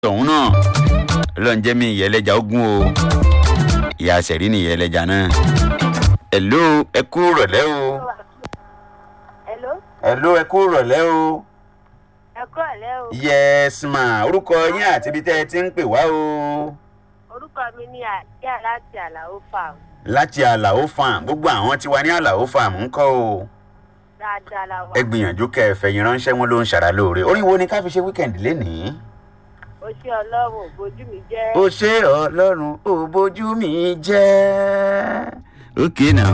tọ̀hún náà ọlọ́run jẹ́ mi ìyá ẹlẹ́ja ogun o ìyá sẹ̀rí ni ìyá ẹlẹ́ja náà. ẹ̀ló ẹ kú rọ̀lẹ́ o. Hello, ẹ̀ló ẹ kú rọ̀lẹ́ o. ẹ kú ọ̀lẹ́ o. yes ma orúkọ yín àti ibi tẹ́ ẹ ti ń pè wá o. Orúkọ mi ni Àdíà láti Àlàó Farm. láti àlàó farm gbogbo àwọn tí wà ní àlàó farm ń kọ́ o. Dáadáa la wà. ẹ gbìyànjú kẹ́ ẹ fẹ̀yìn ránṣẹ́ wọn ló ń ṣàrà lóore orí wo ni ká fi ṣe wíkẹ̀ndì lénìí. O ṣé Ọlọ́run ògbójú mi jẹ́. ó ṣe ọlọ́run ò bójú mi jẹ́. ok now.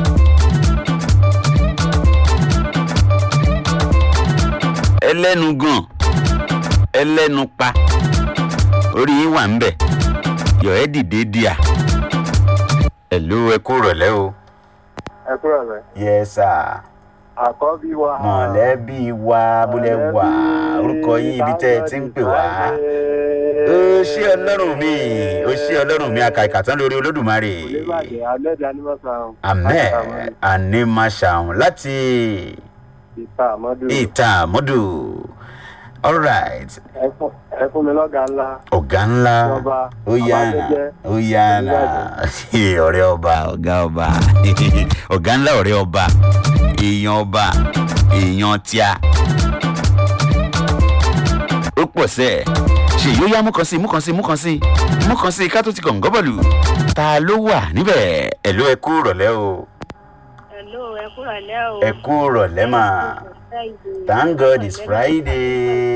ẹlẹ́nu gan ẹlẹ́nu pa orí yín wà ń bẹ̀ yọ̀ ẹ́ dìde díà. ẹ̀lú ẹ kú rọ̀lẹ́ o. ẹ kúrò rẹ yes sir àkọ́bí wa. mọ̀lẹ́bí wa bólẹ̀ wà orúkọ yín ibi tẹ́ ẹ ti ń pè wá. ó ṣé ọlọ́run mi ó ṣé ọlọ́run mi àkàìkà tán lórí olódùmarè. oníbàjẹ́ ahmed animasan. ahmed animashaun láti ìta àmọ́dù. ìta àmọ́dù alright ẹ fún- ẹ fún mi lọ́gàá ńlá. ọ̀gá ńlá Ọba, ó yára Babájẹ́jẹ́, ó yára ọ̀rẹ́ ọba ọ̀gá ọba ọ̀gá ńlá ọ̀rẹ́ ọba èèyàn ọba èèyàn tíá ó pọ̀ sẹ́ ẹ̀ ṣe yóò yá mú kan sí mú kan sí mú kan sí mú kan sí ká tó ti kàn gọ́bọ̀lù ta ló wà níbẹ̀ ẹ̀ ló ẹ kú rọ̀lẹ́ o Hello, ẹ kú ọ̀lẹ́ o. ẹ kú rọ̀lẹ́ mà thank god it's friday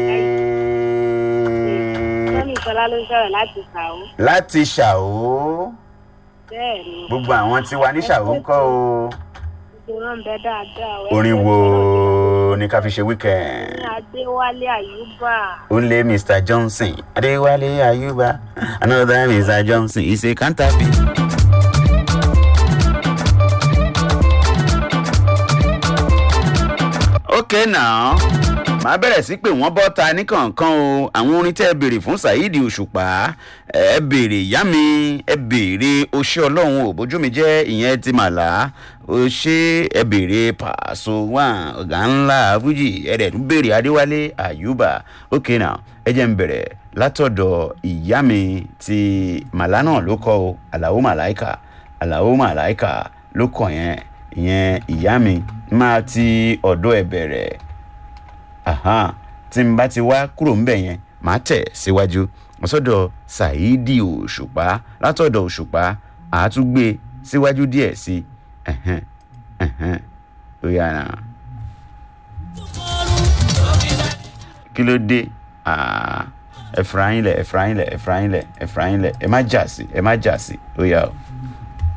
Sọ́ni Sọlá ló ń sọ̀rọ̀ láti Sàó. láti ṣàó Bẹ́ẹ̀ ni, gbogbo àwọn tí wà ní ṣàó ń kọ́ o gbogbo wọn ń bẹ dáadáa. o. orin wo ni ká fi ṣe weekend. Ní Adéwálé Àyùbá. Only Mr. Johnson. Adewale Ayuba. Another Mr. Johnson. He's a counterfeit. Okay now. màá bẹ̀rẹ̀ sí pé wọ́n bọ́ ta ní kọ̀ọ̀kan o àwọn orin tẹ́ ẹ béèrè fún saheed òṣùpá ẹ béèrè ìyá mi ẹ béèrè oṣé ọlọ́run ò bójú mi jẹ́ ìyẹn ti màlá oṣé ẹ béèrè pàṣọ wà ọ̀gá ńlá fújì ẹ dẹ̀ tún béèrè adéwálé àyùbá ok now ẹ jẹ́ ń bẹ̀rẹ̀ látọ̀dọ̀ ìyá mi ti màlá náà ló kọ́ o àlàó màláìkà àlàó màláìkà ló kọ̀ yẹn ìyẹn ìyá mi máa ti ọ̀dọ̀ ẹ bẹ̀rẹ̀ ahan tí n bá ti wá kúrò ńbẹ yẹn màá tẹ̀ síwájú ọ̀sọ́dọ̀ ṣáídì òṣùpá látọ̀dọ̀ òṣùpá àátúgbé síwájú díẹ̀ sí ẹ̀hẹ́n ẹ̀hẹ́n ó yára. kí ló dé Ah, ẹ fura yín lẹ̀ ẹ fura yín lẹ̀ ẹ fura yín lẹ̀ ẹ fura yín lẹ̀ ẹ má jà sí ẹ má jà sí ó yá o.